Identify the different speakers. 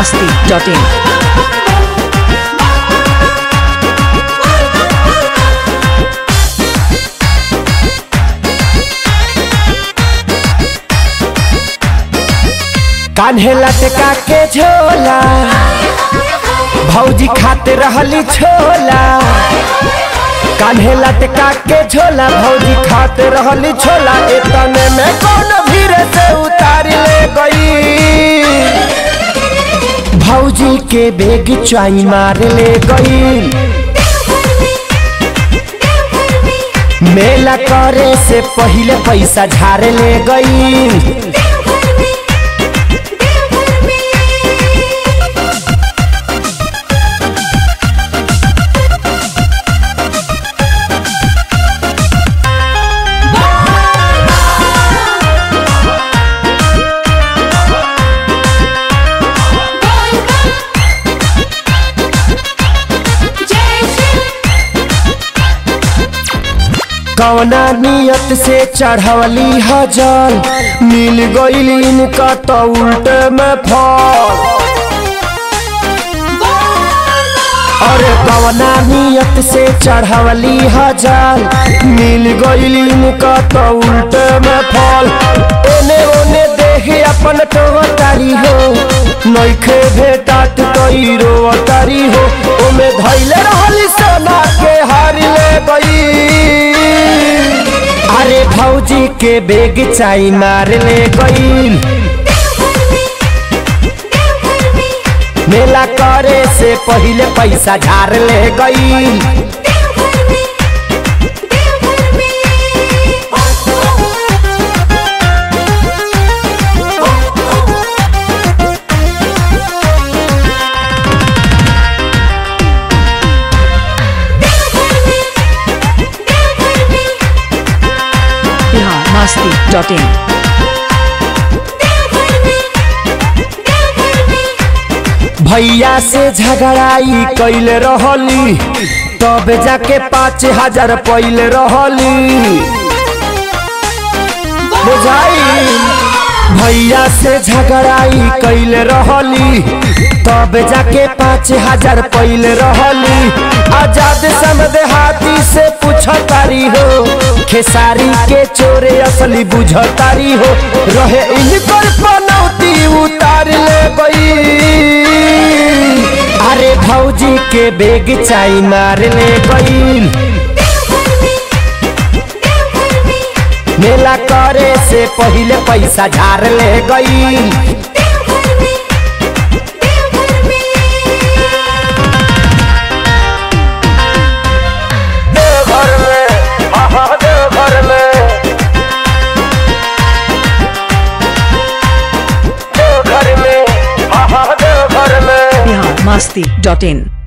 Speaker 1: masti.in.
Speaker 2: कान्हे लटका के झोला भौजी खाते रहली छोला कान्हे लटका के झोला भौजी खाते रहली छोला इतने में कौन भीड़ से उतार ले गई भौजी के बेग चाई मार ले गई मेला करे से पहले पैसा झाड़ ले गई कवना नियत से चढ़वली हजल मिल गईल इनका तो उल्टे में फल अरे कवना नियत से चढ़वली हजल मिल गईल इनका तो उल्टे में फल एने ओने देखे अपन तो तारी हो नइखे भेटात तई रो तारी हो ओमे धैले रहली सोना के हार ले गई अरे भौजी के बेग चाई मार ले गई मेला करे से पहले पैसा झाड़ ले गई
Speaker 1: Bihar masti.in.
Speaker 2: भैया से झगड़ाई कैल रहली तब जाके पाँच हजार पैल रहली बुझाई भैया से झगड़ाई कैल रहली तब जाके पाँच हजार पैल रहली आजाद समझ हाथी से पूछतारी हो खेसारी के चोरे असली बुझतारी हो रहे इनकर पनौती उतार ले गई अरे भौजी के बेग चाई मार ले गई मेला करे से पहले पैसा झाड़ ले गई देवघर में हाँ देवघर में देवघर में हाँ देवघर में
Speaker 1: Bihar masti.in.